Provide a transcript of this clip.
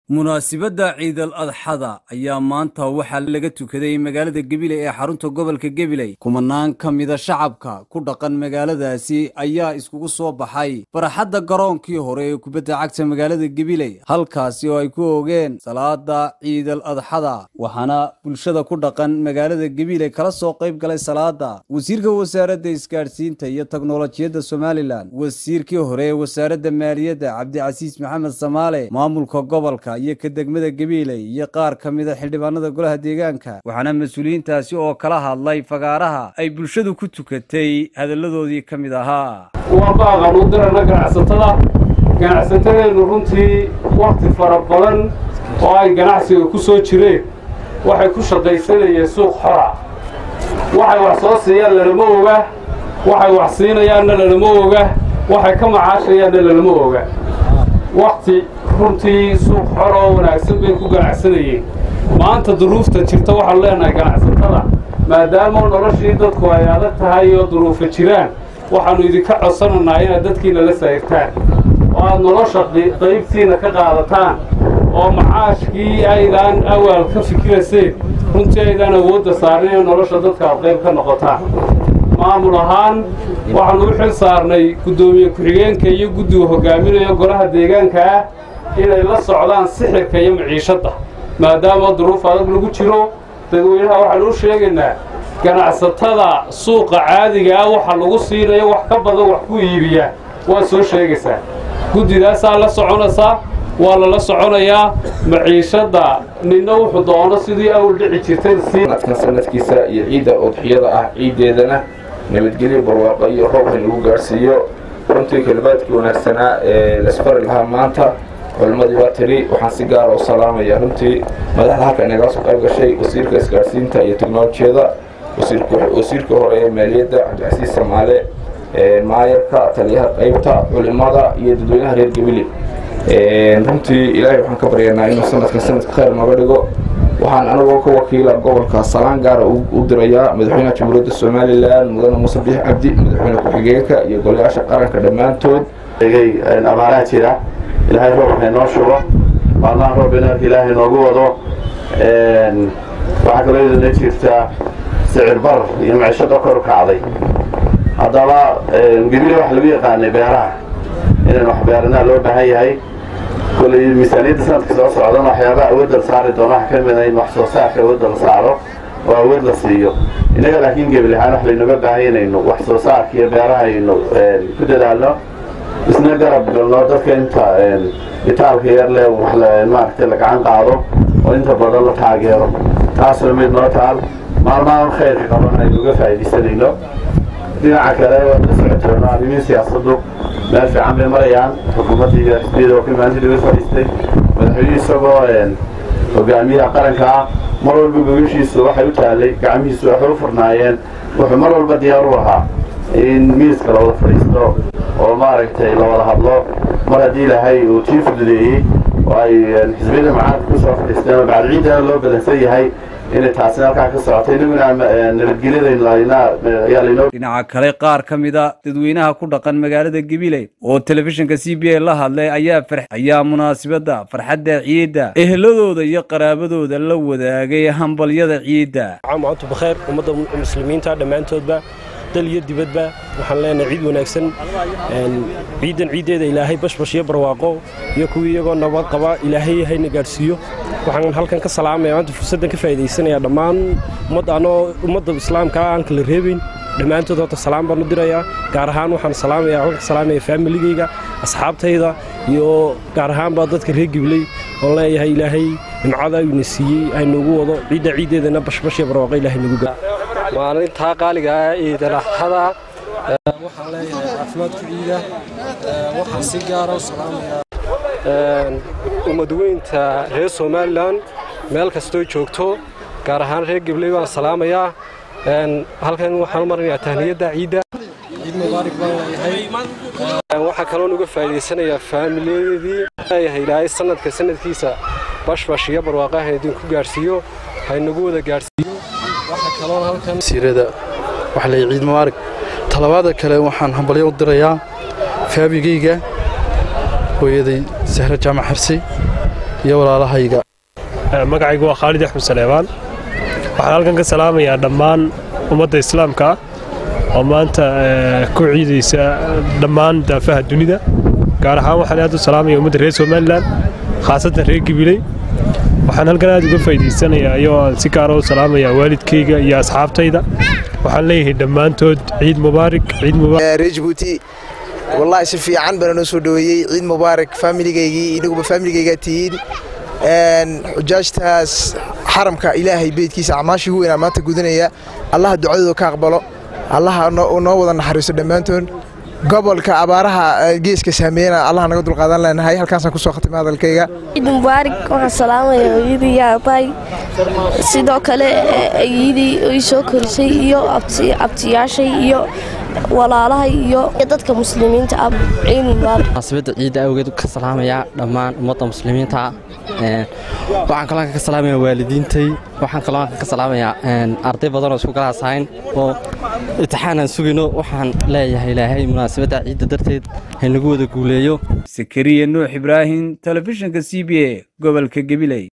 munaasibadda ciidal adxada ayaa maanta waxaa laga tukaday magaalada gabiley ee xarunta gobolka gabiley kumanaan ka mida shacabka ku dhaqan magaaladaasi ayaa iskugu soo baxay farxadda garoonkii hore ee kubadda cagta magaalada gabiley halkaasi oo ay ku oogeen salaada ciidal adxada waxaana bulshada ku dhaqan magaalada gabiley kala soo qayb galay salaada wasiirka wasaaradda isgaadhsiinta iyo teknolojiyadda somalilan wasiirkii hore ee wasaaradda maaliyadda cabdicasiis maxamed samaale maamulka gobolka iyo ka degmada gabiiley iyo qaar ka mida xildhibaanada golaha deegaanka waxaana mas-uuliyiintaasi oo kala hadlay fagaaraha ay bulshadu ku tukatay hadalladoodii ka mid ahaa waa baaqan u dirana ganacsatada ganacsatadeennu runtii wakhti fara badan oo ay ganacsiga ku soo jireen waxay ku shaqaysanayeen suuq xora waxay wax soo siiyaan lalama oga waxay wax siinayaanna lalama oga waxay ka macaashayaanna lalama oga wakhti runtii suuq xor oo wanaagsan bay ku ganacsanayeen maanta duruufta jirta waxaanu leenahay ganacsatada maadaama noloshii dadku ay adag tahay oo duruufa jiraan waxaannu idinka codsanaynaa inaad dadkiina la sayrtaan oo aad nolosha qaybtiina ka qaadataan oo macaashkii aydaan awaal ka fikirayseen runtii aydaan awoodda saarnayn oo nolosha dadka aad qayb ka noqotaan maamul ahaan waxaannu u xil saarnay guddoomiye ku-xigeenka iyo guddiga hogaaminaya golaha deegaanka ah inay la socdaan sixirka iyo maciishadda maadaama duruuf adag lagu jiro dadweynaha waxaanu u sheegaynaa ganacsatada suuqa caadiga ah waxa lagu siinayo wax ka badan wax ku iibiyaa waad soo sheegaysaa guddidaasaa la soconaysaa waa lala soconayaa maciishadda ninna wuxuu doono sidii awl dhici jirtay sanadkan sanadkiisa iyo ciidda udxiyada ah ciiddeedana nabadgelyo barwaaqo iyo roob in lagu gaadhsiiyo runtii kelimaadkii wanaagsanaa ee laisfari lahaa maanta culimmadii waa tiri waxaan si gaara u salaamaya runtii madaxda halka inagala soo qayb gashay wasiirka isgaadhsiinta iyo teknolojiyada wasiirka hore ee maaliyadda cabdicasiis samaale maayarka taliyaha qaybta culimada iyo dadweynaha reer gabili runtii ilaahay waxaan ka baryanaa inuu sanadkan sanadka khayr nooga dhigo waxaan anagoo ka wakiila gobolka salaan gaara u dirayaa madaxweynaha jamhuuriyadda somalilan mudane muuse biix cabdi madaxweyne ku-xigeenka iyo golayaasha qaranka dhammaantood abaaraha jira ilaahay roob waxay noo shugo maalmaha roob inaarka ilaahay noogu wado waxaa kaloo idina jirtaa sicir bar iyo macishada kor kacday haddaba gebile waxa lagu yaqaanay beeraha inaan wax beeranaa loo baahan yahay koley miisaaniyadda sanadka soo socdana waxyaabaha awoodda la saari doono waxa ka mida in wax soo saarka awoodda la saaro oo awood la siiyo innaga laakiin gebil ahaan wax laynooga baahan inaynu wax soo saarka iyo beeraha aynu ku dadaalno isna garab galno dadka inta bitaalka yar leh maaragtay la gacan qaado oo inta badan la taageero taasoo mid noo taal maalmahan khayrka qaban aynu uga faa'iidaysanayno dhinaca kale waad la socoteeno arrimiin siyaasaddu meel fiican bay marayaan xukuumadda iyo xisbiyada oo kilmaanti laga fadhiistay madaxweynihii isagoo hogaamiyaha qaranka ah mar walba gogashiisu waxay u taallay gacmihiisu waxay u furnaayeen wuxuu mar walba diyaar u ahaa in miiska la wada fadhiisto oo maaragtay la wada hadlo mar haddii ilaahay uu tii fududeeyey oo ay xisbiyada macaadka ku soo fadhiisteen oo bacad ciidana loo badansan yahay inay taasina halkaa ka socoto inaguna nabadgelyada dhinaca kale qaar ka mida dadweynaha ku dhaqan magaalada gabiley oo telefishinka c b a la hadlay ayaa ayaa munaasibadda farxadda ciidda eheladooda iyo qaraabadooda la wadaagay hambalyada ciidda maanta bakheer ummadda muslimiinta dhammaantoodba dal iyo dibadba waxaan leenahay ciid wanaagsan ciiddan ciiddeeda ilaahay bashbash iyo barwaaqo iyo kuwii iyagoo nabad qaba ilaahay hayna gaadhsiiyo waxaan halkan ka salaamaya maanta fursaddan ka faa'iidaysanaya dhammaan ummadda anoo ummadda islaamka aan kala reebayn dhammaantood horta salaam baan u dirayaa gaar ahaan waxaan salaamaya waxaan ka salaamaya faamiligayga asxaabtayda iyo gaar ahaan baa dadka reer gibley oon leeyahay ilaahay nimcada ina siiyey haynuugu wado ciidda ciiddeedana bashbash iyo barwaaqo ilaahay nagu gaa maalintaa qaaliga ah ciidalaxada waxaan leeyahay caafimaadku ciida waxaan si gaara u salaamayaa ummadweynta reer somalilan meel kastoo joogto gaar ahaan reer gabley baan salaamayaa halkan waxaan u marinayaa tahniyadda ciidda ciid mubaarak baan leeyahay waxaa kaloon uga faa'iidaysanayaa faamiliyadii leeyahay ilaahay sanadka sanadkiisa bashbash iyo barwaaqaha idinku gaadhsiiyo haynagu wada gaadhsiiyo waxaa kaloon halkan siirada waxa leeyahay ciid mubaarak talabaada kale waxaan hambalyo u dirayaa faabigayga hooyaday sahre jaamac xirsi iyo walaalahayga magacaygu waa khaalid axmed saleebaan waxaan halkan ka salaamayaa dhammaan ummadda islaamka oo maanta ku ciidaysa dhammaan daafaha dunida gaar ahaan waxaan aad u salaamaya ummadda reer somalilan khaasatan reer gibiley waxaan halkan aad uga faa'idaysanayaa ayoo aan si gaara u salaamayaa waalidkayga iyo asxaabtayda waxaan leeyahay dhammaantood ciid mubaarak ciid mubaarak reer jabuuti wallaahi si fiican bana noo soo dhoweeyey ciid mubaarak faamiligaygii inaguba faamiligaygaa tihiin xujaajtaas xaramka ilaahay beydkiisa acmaashii ugu weynaa maanta gudanaya allaha ducadooda ka aqbalo allaha noo wada naxariiso dhammaantood gobolka abaaraha geeska saameeyana allaha naga dulqaadan leenahay halkaasaan kusoo khatimay hadalkayga ciid mubaarak waxaan salaamaya hooyadii iyo aabbahay sidoo kale ayidii ii soo korisay iyo abtiyaashay iyo walaalahay iyo dadka muslimiinta ah ciid mubaarak munaasabadda ciidda awgeed ka salaamayaa dhammaan ummadda muslimiinta waxaan kaloo ka salaamayaa waalidiintay waxaan kaloo ka salaamayaa arday badan oo isku galaas ahayn oo imtixaan aan sugayno waxaan leeyahay ilaahay munaasabadda ciidda darteed haynagu wada guuleeyo sakariya nuux ibraahim telefishinka c b a gobolka gabiley